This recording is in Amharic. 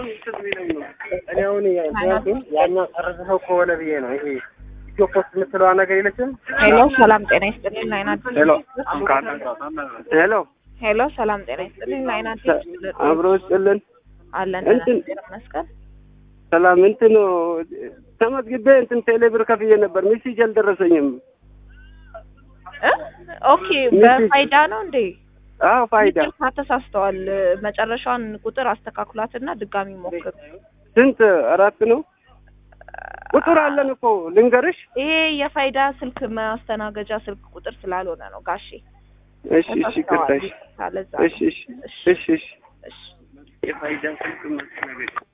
አሁን እንትን ቢለኝ ነው እኔ አሁን ምክንያቱም ያኛው ጨርሰው ከሆነ ብዬ ነው ይሄ ኢትዮ ፖስት የምትለዋ ነገር የለችም ሄሎ ሰላም ጤና ይስጥልኝ ላይን አዲስ ሄሎ ሄሎ ሄሎ ሰላም ጤና ይስጥልኝ ላይን አዲስ አብሮ ስጥልን አለን እንትን መስቀል ሰላም እንትን ተመዝግቤ እንትን ቴሌብር ከፍዬ ነበር ሚሴጅ አልደረሰኝም እ ኦኬ በፋይዳ ነው እንዴ አዎ ፋይዳ ይቅርታ ተሳስተዋል መጨረሻውን ቁጥር አስተካክሏትና ድጋሚ ሞክሩ ስንት አራት ነው ቁጥር አለን እኮ ልንገርሽ ይሄ የፋይዳ ስልክ ማስተናገጃ ስልክ ቁጥር ስላልሆነ ነው ጋሼ እሺ እሺ ቅርታሽ ለዛ እሺ እሺ እሺ እሺ እሺ የፋይዳ ስልክ ማስተናገጃ